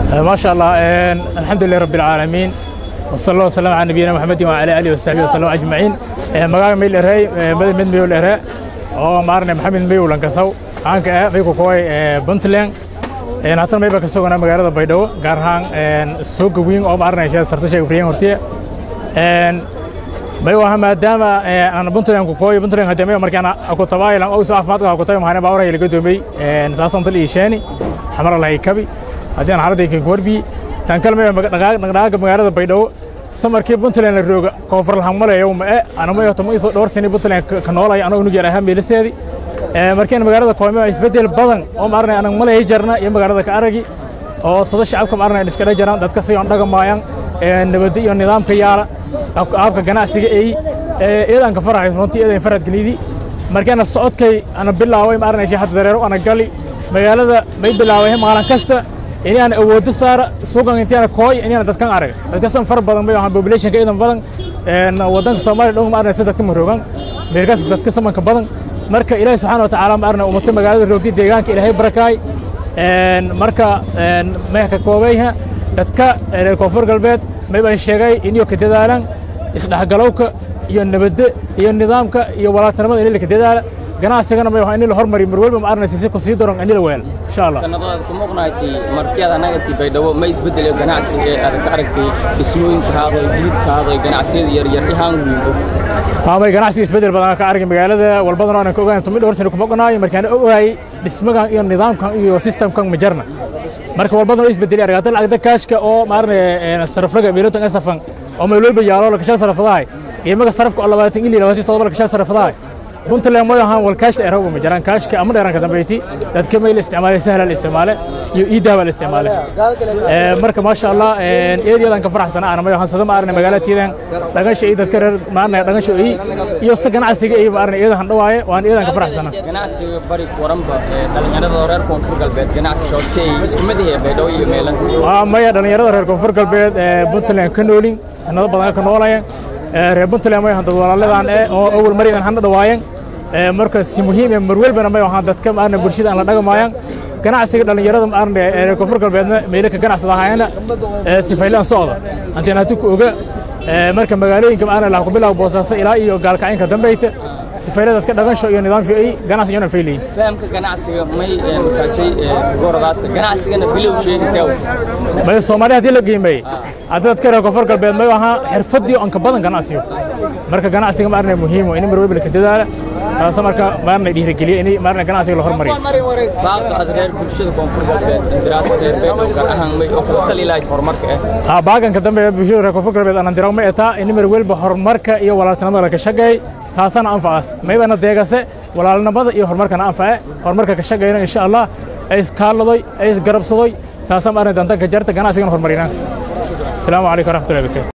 ما شاء الله الحمد لله رب العالمين وصلى الله وسلم على نبينا محمد وعلى اله وصحبه وسلم اجمعين magaaga meel dheray madax mid meel dheray oo maarne maxamed mayow lankasaw aanka ah may ku kooy puntland een hatan may ba ka sugana magaalada baydhabo gaar ahaan suuqa weyn oo maarne sarta sheeg ibrahim hortiya een may waxa maadaama aan puntland ku kooy puntland hadii may markaan aku tabaaylan oo soo afmaadka ku tabaay mahana baawray laga doomay een saasan tal iisheeni xamar lahay kabi haddii aan xaaladda ka warbi tan kale may dhaqdhaqaaqa magaalada baydhabo samarkii puntland la rooga koonfur lahan malayo ma e anama yoto ma isoo dhowr sani puntland ka noolay anoo unug yar ahaa meelaseedi markiin magaalada koome isbedel badan oo maarnay anag malay jarna iyo magaalada ka aragi oo sada shacabka maarnay iska dhex jaraan dadka si aan dhagamayaan nabadda iyo nidaamka yaala aabka ganacsiga ay eedaan ka farahay runtii eedan farad gelidi markiina socodkay ana bilaaway maarnay shii hadda dareero ana gali magaalada may bilaaway maalin kasta inaan awoodo saara suuqan intaan kooy inaan dadkan arag dadka san far badan bay ahaan population ka idan badan een wadanka Soomaaliya dhow ma arnay dadka maroogan meelkaas dadka samanka badan marka Ilaahay subhanahu wa ta'ala ma arnay ummadda magaalada roogti deegaanka Ilaahay barakaay een marka een ma ka koobayha dadka reer koonfur galbeed may baan sheegay inuu ka dadaalan isdhaxgalowka iyo nabadda iyo nidaamka iyo walaaltinimada inay ka dadaalan ganacsigana ma waxaan in la hormariyo mar walba ma arnaysi si ku sii daran in la weel insha Allah sanadooda ku muuqnaatay markiyada anaga tii baydhabo ma isbedelo ganacsi ee aad ka aragtay dhismooyinka haaday jidka haaday ganacsiyada yar yar ihaan weynbo maamay ganacsi isbedel badan ka argay magaalada walbadana aan ka ogaan tumid dhowr sano kuma qanaay markaan ogaay dhismagan iyo nidaamkan iyo systemkan ma jarna marka walbadana isbedeli argata lacagta kaashka oo maarne saraflaga meelotan asafan oo meel walba yaalo la kashan sarafadahay qiimaha sarafka 20 ilaa 27 la kashan sarafadahay puntland ma ahaan wal kaash dheeraw ma jiraan kaashka ama dheeranka dambeyti dadka ma isticmaalay sahlan isticmaale iyo iidaaba la isticmaale ee marka ma sha Allah ee eeyadan ka faraxsana aan ma ahaan sadama arna magaalatiidan dhagasha iyo dadka reer maarna dhagasho iyo si ganacsiga iyo maarna eedahan dhawaaye waan eedan ka faraxsana ganacsiga bari waranba dhalinyarada reer koonfur galbeed ganacsi shoosay isku mid yahay baydhabo iyo meelan waa maya dhalinyarada reer koonfur galbeed ee puntland ka noolin sanado badan ka noolayeen reer puntland ma ahaan dad walaaladan ee oo awal maridan han dhawaayeen marka si muhiim ah mar walbana ma ahaan dadka maarna bulshada aan la dhagamayaan ganacsiga dhalinyarada maarna ee koonfur galbeedna meelka ganacsada ahaayna si faylaan socda antina hadu ku oga marka magaalooyinka maarna la ku bilaabo boosaaso ilaa iyo gaalkacinka dambeeyta si faylada dadka dhaqansho iyo nidaamka ay ganacsiga fayliin fahamka ganacsiga may markaasay goradaas ganacsigana bilow sheegtay may Soomaaliya hadii la qiimeeyay hadda dadka reer koonfur galbeed may ahaa xirfadii aan ka badan ganacsiyo marka ganacsiga maarna muhiim oo in mar walba ka dadaala saasa marka maarna dhiirigeliyo in maarna ganacsiga la hormariyo baaqa aad reer bulshada koonfur galbeed daraasad reer beedhow gaar ahaan may oo kala tali lahayd horumarka ah ha baaganka dambe bulshada reer koonfur galbeed aan diraw ma etaa in mar walba horumarka iyo walaaltinimada ka shaqeey taasana anfacaas maybana deegase walaalnimada iyo horumarkana anface horumarka ka shaqeyna insha Allah ay iskaaladay ay isgarabsaday saasa maarna dantanka jarta ganacsigan horumarina السلام عليكم ورحمه الله وبركاته